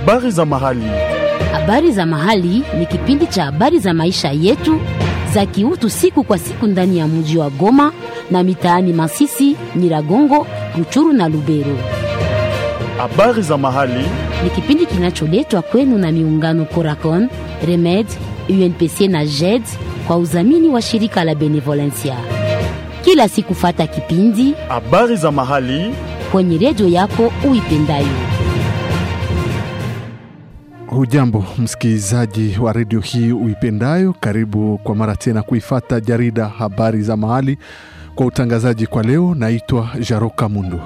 Habari za mahali. Habari za mahali ni kipindi cha habari za maisha yetu za kiutu siku kwa siku ndani ya mji wa Goma na mitaani Masisi, Nyiragongo, Ruchuru na Lubero. Habari za mahali. Ni kipindi kinacholetwa kwenu na miungano Coracon, Remed, UNPC na JED kwa udhamini wa shirika la Benevolencia. Kila siku fata kipindi Habari za mahali. kwenye redio yako uipendayo. Hujambo msikilizaji wa redio hii uipendayo, karibu kwa mara tena kuifata jarida habari za mahali. Kwa utangazaji kwa leo, naitwa Jaroka Mundu.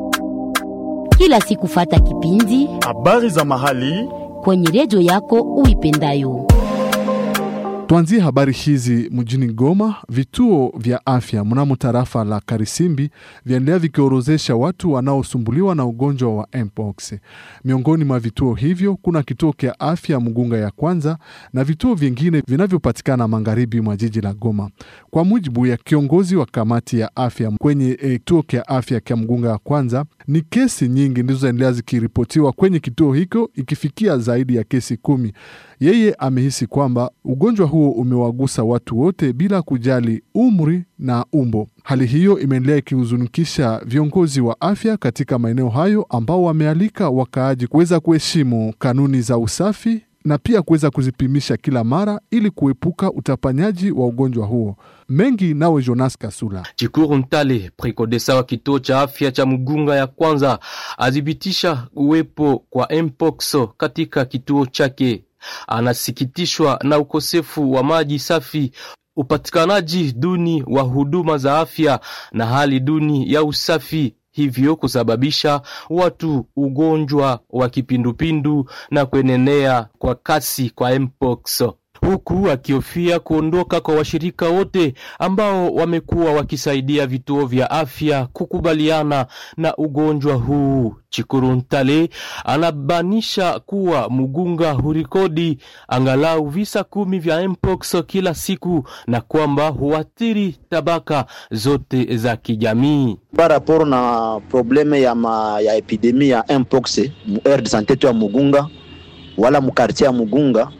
Kila siku fata kipindi Habari za mahali. kwenye redio yako uipendayo. Tuanzie habari hizi mjini Goma. Vituo vya afya mnamo tarafa la Karisimbi vyaendelea vikiorozesha watu wanaosumbuliwa na ugonjwa wa mpox. Miongoni mwa vituo hivyo kuna kituo cha afya Mugunga ya kwanza na vituo vingine vinavyopatikana magharibi mwa jiji la Goma. Kwa mujibu ya kiongozi wa kamati ya afya kwenye eh, kituo cha afya cha Mugunga ya kwanza, ni kesi nyingi ndizo zinaendelea zikiripotiwa kwenye kituo hicho ikifikia zaidi ya kesi kumi. Yeye amehisi kwamba ugonjwa huo umewagusa watu wote bila kujali umri na umbo. Hali hiyo imeendelea ikihuzunikisha viongozi wa afya katika maeneo hayo ambao wamealika wakaaji kuweza kuheshimu kanuni za usafi na pia kuweza kuzipimisha kila mara ili kuepuka utapanyaji wa ugonjwa huo. Mengi nawe Jonas Kasula. Chikuru Ntale, prekodesa wa kituo cha afya cha Mugunga ya kwanza, athibitisha uwepo kwa mpox katika kituo chake. Anasikitishwa na ukosefu wa maji safi, upatikanaji duni wa huduma za afya na hali duni ya usafi, hivyo kusababisha watu ugonjwa wa kipindupindu na kuenenea kwa kasi kwa mpox huku akihofia kuondoka kwa washirika wote ambao wamekuwa wakisaidia vituo vya afya kukubaliana na ugonjwa huu. Chikuru Ntale anabanisha kuwa Mugunga hurikodi angalau visa kumi vya mpox kila siku na kwamba huathiri tabaka zote za kijamii. par rapport na probleme ya, ma, ya epidemi ya mpox mu aire de santé tu ya Mugunga wala mu quartier ya Mugunga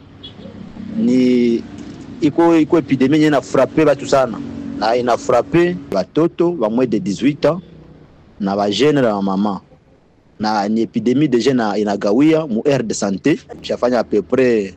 ni iko iko epidemi yenye inafrape batu sana na inafrape batoto ba moins de 18 ans na ba jeune na mama na ni epidemi deja na inagawia mu aire de santé shafanya à peu près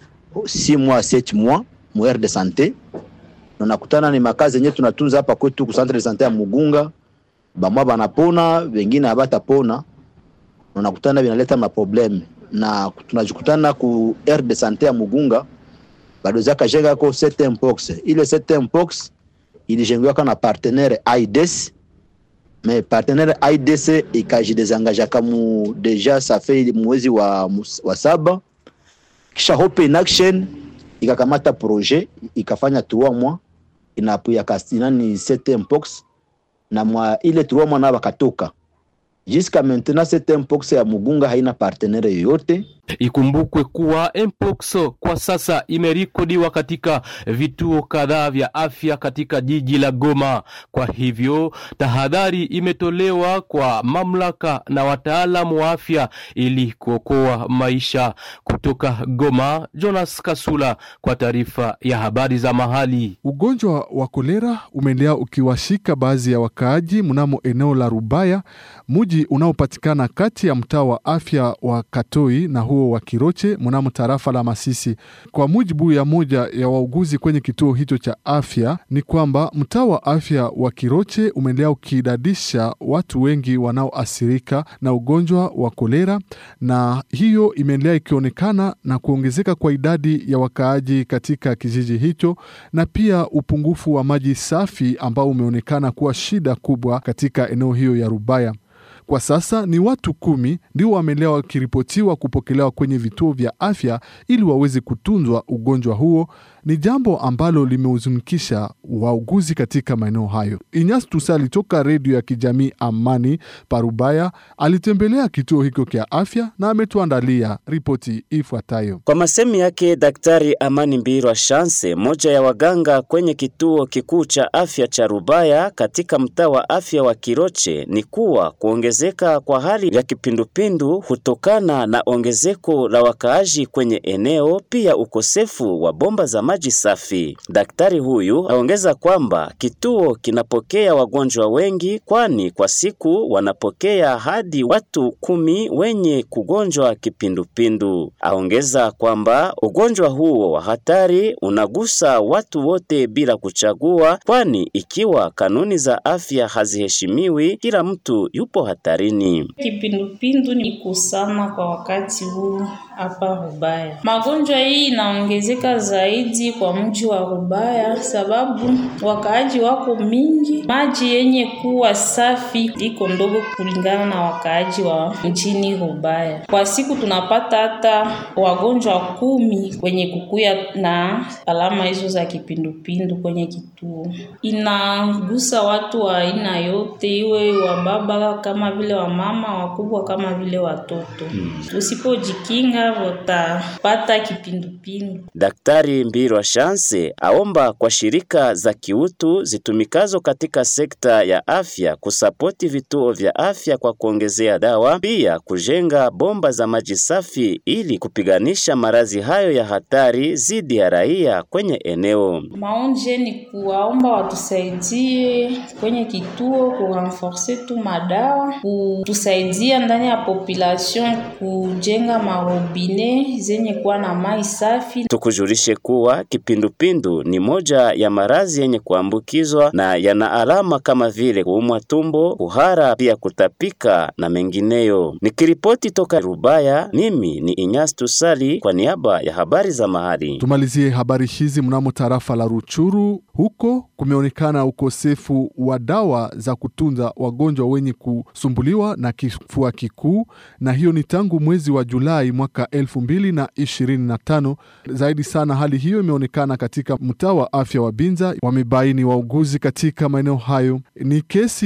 6 mois 7 mois mu aire de santé na nakutana ni makazi yenye tunatunza hapa kwetu ku centre de santé ya Mugunga bamwa banapona wengine abatapona na nakutana vinaleta maprobleme na tunajikutana ku aire de santé ya Mugunga badozaka jengako cette mpox ile cette mpox ilijengiwaka na partenaire AIDS mais partenaire AIDS ikajidezangajaka mu deja ça fait mwezi wa, wa saba kisha Hope in Action ikakamata projet ikafanya trois mois inapuya kastinani cette mpox na mwa ile trois mois na bakatoka jusqu'à maintenant cette mpox ya Mugunga haina partenaire yoyote Ikumbukwe kuwa mpox kwa sasa imerekodiwa katika vituo kadhaa vya afya katika jiji la Goma. Kwa hivyo tahadhari imetolewa kwa mamlaka na wataalamu wa afya ili kuokoa maisha. Kutoka Goma, Jonas Kasula kwa taarifa ya habari za mahali. Ugonjwa wa kolera umeendelea ukiwashika baadhi ya wakaaji mnamo eneo la Rubaya, muji unaopatikana kati ya mtaa wa afya wa Katoi na huo wa Kiroche mnamo tarafa la Masisi. Kwa mujibu ya moja ya wauguzi kwenye kituo hicho cha afya, ni kwamba mtaa wa afya wa Kiroche umeendelea ukidadisha watu wengi wanaoathirika na ugonjwa wa kolera, na hiyo imeendelea ikionekana na kuongezeka kwa idadi ya wakaaji katika kijiji hicho, na pia upungufu wa maji safi ambao umeonekana kuwa shida kubwa katika eneo hiyo ya Rubaya. Kwa sasa ni watu kumi ndio wameendelea wakiripotiwa kupokelewa kwenye vituo vya afya ili waweze kutunzwa ugonjwa huo, ni jambo ambalo limehuzunikisha wauguzi katika maeneo hayo. Inyas Tusali toka redio ya kijamii Amani Parubaya alitembelea kituo hicho cha afya na ametuandalia ripoti ifuatayo. Kwa masemi yake Daktari Amani Mbirwa Chance, moja ya waganga kwenye kituo kikuu cha afya cha Rubaya katika mtaa wa afya wa Kiroche, ni kuwa kuongezeka kwa hali ya kipindupindu hutokana na ongezeko la wakaaji kwenye eneo, pia ukosefu wa bomba za maji safi. Daktari huyu aongeza kwamba kituo kinapokea wagonjwa wengi, kwani kwa siku wanapokea hadi watu kumi wenye kugonjwa kipindupindu. Aongeza kwamba ugonjwa huo wa hatari unagusa watu wote bila kuchagua, kwani ikiwa kanuni za afya haziheshimiwi, kila mtu yupo hatarini. Kipindupindu ni kusana kwa wakati huu hapa Rubaya. Magonjwa hii inaongezeka zaidi kwa mji wa Rubaya sababu wakaaji wako mingi, maji yenye kuwa safi iko ndogo kulingana na wakaaji wa mjini Rubaya. Kwa siku tunapata hata wagonjwa kumi kwenye kukuya na alama hizo za kipindupindu kwenye kituo. Inagusa watu wa aina yote, iwe wa baba kama vile wa mama, wakubwa kama vile watoto. Usipojikinga utapata kipindupindu. Daktari Mbirwa Chance aomba kwa shirika za kiutu zitumikazo katika sekta ya afya kusapoti vituo vya afya kwa kuongezea dawa, pia kujenga bomba za maji safi ili kupiganisha maradhi hayo ya hatari zidi ya raia kwenye eneo. Maonje ni kuwaomba watusaidie kwenye kituo kurenforce tu madawa, kutusaidia ndani ya population kujenga marobine zenye kuwa na mai safi. Tukujulishe kuwa kipindupindu ni moja ya maradhi yenye kuambukizwa na yana alama kama vile kuumwa tumbo, kuhara, pia kutapika na mengineyo. Nikiripoti toka Rubaya, mimi ni Inyas Tusali kwa niaba ya habari za mahali. Tumalizie habari hizi mnamo tarafa la Ruchuru. Huko kumeonekana ukosefu wa dawa za kutunza wagonjwa wenye kusumbuliwa na kifua kikuu, na hiyo ni tangu mwezi wa Julai mwaka elfu mbili na ishirini na tano. Zaidi sana hali hiyo imeonekana katika mtaa wa afya wa Binza. Wamebaini wauguzi katika maeneo hayo ni kesi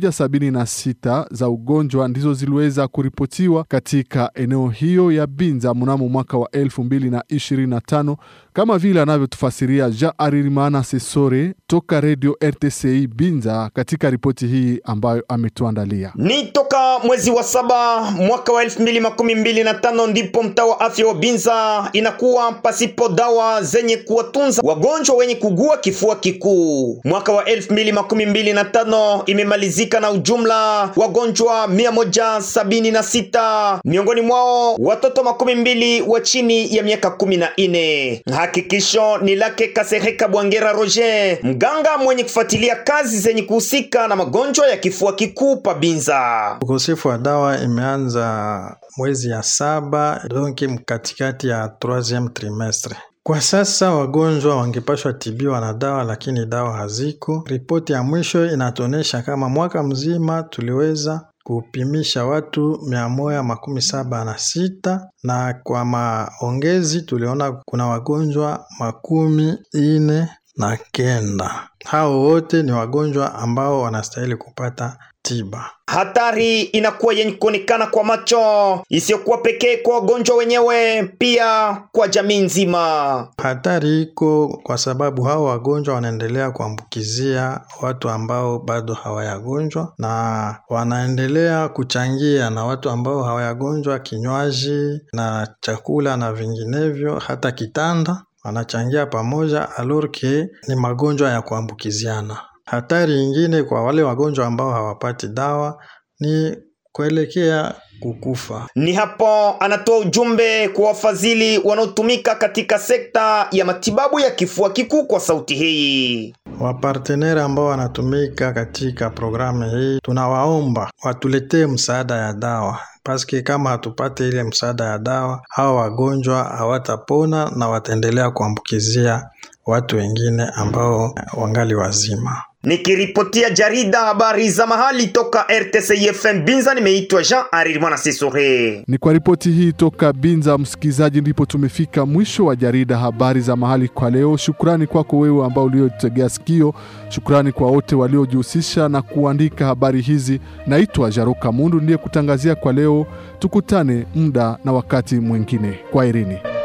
176 za ugonjwa ndizo ziliweza kuripotiwa katika eneo hiyo ya Binza mnamo mwaka wa elfu mbili na ishirini na tano kama vile anavyotufasiria Ja Aririmana Sesore toka redio RTCI Binza katika ripoti hii ambayo ametuandalia. Ni toka mwezi wa saba mwaka wa elfu mbili makumi mbili na tano ndipo mtaa wa afya wa Binza inakuwa pasipo dawa zenye kuwatunza wagonjwa wenye kugua kifua kikuu. Mwaka wa elfu mbili makumi mbili na tano imemalizika na ujumla wagonjwa mia moja sabini na sita miongoni mwao watoto makumi mbili wa chini ya miaka kumi na nne. Hakikisho ni lake Kasereka Bwangera Roger, mganga mwenye kufuatilia kazi zenye kuhusika na magonjwa ya kifua kikuu pa Binza. Ukosefu wa dawa imeanza mwezi ya saba donki mkatikati ya troisieme trimestre. Kwa sasa wagonjwa wangepashwa tibiwa na dawa, lakini dawa haziko. Ripoti ya mwisho inatuonyesha kama mwaka mzima tuliweza kupimisha watu mia moja makumi saba na sita na kwa maongezi tuliona kuna wagonjwa makumi ine na kenda. Hao wote ni wagonjwa ambao wanastahili kupata tiba. Hatari inakuwa yenye kuonekana kwa macho, isiyokuwa pekee kwa wagonjwa wenyewe, pia kwa jamii nzima. Hatari iko kwa sababu hao wagonjwa wanaendelea kuambukizia watu ambao bado hawayagonjwa, na wanaendelea kuchangia na watu ambao hawayagonjwa kinywaji na chakula na vinginevyo, hata kitanda wanachangia pamoja, alorke ni magonjwa ya kuambukiziana. Hatari nyingine kwa wale wagonjwa ambao hawapati dawa ni kuelekea kukufa. Ni hapo anatoa ujumbe kwa wafadhili wanaotumika katika sekta ya matibabu ya kifua kikuu kwa sauti hii. Wapartenere ambao wanatumika katika programu hii, tunawaomba watuletee msaada ya dawa paske kama hatupate ile msaada ya dawa, hawa wagonjwa hawatapona na wataendelea kuambukizia watu wengine ambao wangali wazima. Nikiripotia jarida habari za mahali toka RTCFM Binza, nimeitwa Jean Arirmana Sisore. Ni kwa ripoti hii toka Binza, msikilizaji, ndipo tumefika mwisho wa jarida habari za mahali kwa leo. Shukrani kwako wewe ambao uliotegea sikio. Shukrani kwa wote waliojihusisha na kuandika habari hizi. Naitwa Jaruka Mundu ndiye kutangazia kwa leo. Tukutane muda na wakati mwingine. Kwaherini.